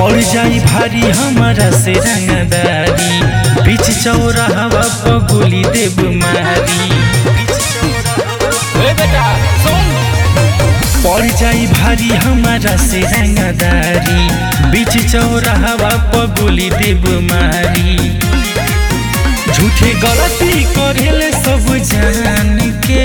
पड़ जाई भारी हमारा से रंगदारी बीच चौराहवा पर गोली देव मारी ए बेटा सुन पड़ जाई भारी हमारा से रंगदारी बीच चौराहवा पर गोली देव मारी झूठे गलती करेले सब जान के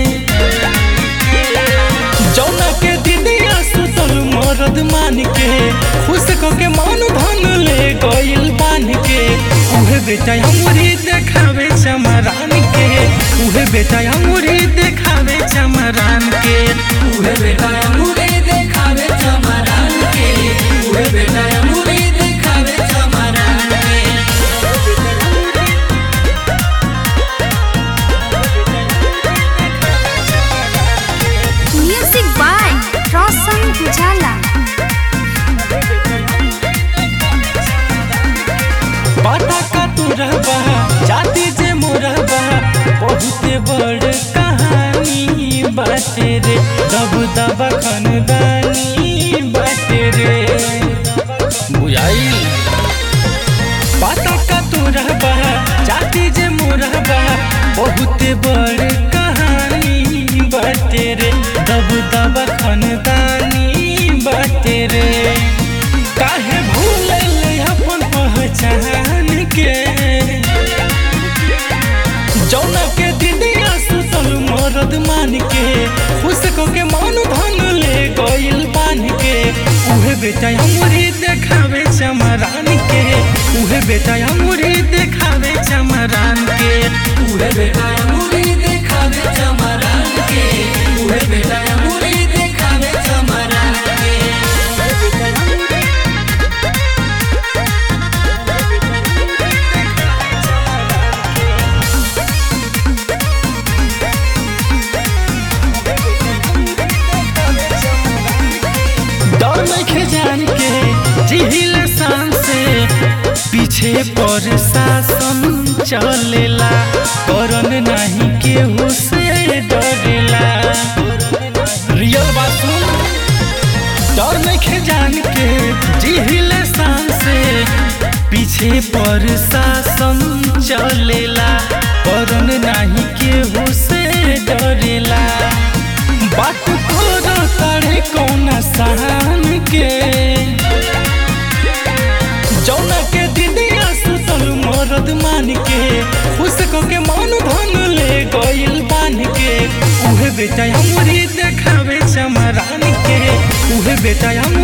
जौना के दिदिया सुतल मरद मान के खुश क के मन धन ले गइल बान के उहे बेटा हमरी देखावे चमरान के उहे बेटा हमरी देखावे चमरान के उहे बेटा अमूरे देखावे चमरान के उहे बेटा अमूरे देखावे चमरान के Music by Roshan Pujala. पता का तू रहबा जाति जे मोरबा बहुते बड़ कहानी बाटे रे दब दब खनदानी बाटे रे बुझाई पता का तू रहबा जाति जे मोरबा बहुते बड़ कहानी बाटे रे दब दब खनदानी बाटे रे काहे भूल अपन पहचान के जौना के दिदिया सुतल मरद मान के खुश को के मन धन ले गइल बान के उहे बेटा हमरी देखावे चमरान के उहे बेटा हमरी देखावे चमरान के उहे बेटा अमूरे देखावे चमरान के उहे बेटा अमूरे देखावे चमरान के डर नइखे जान के जिहिल शान से पीछे पर शासन चलेला करन नहीं केहू से डरेला रियल बात सुन डर नइखे जान के जिहिल शान से पीछे पर शासन चलेला करन नहीं केहू से डरेला बात करो तारे कौन सहन के जौना के दिदिया सुतल मरद मान के खुश को के मन धन ले गइल बान के उहे बेटा हमरी देखावे चमरान के उहे बेटा हम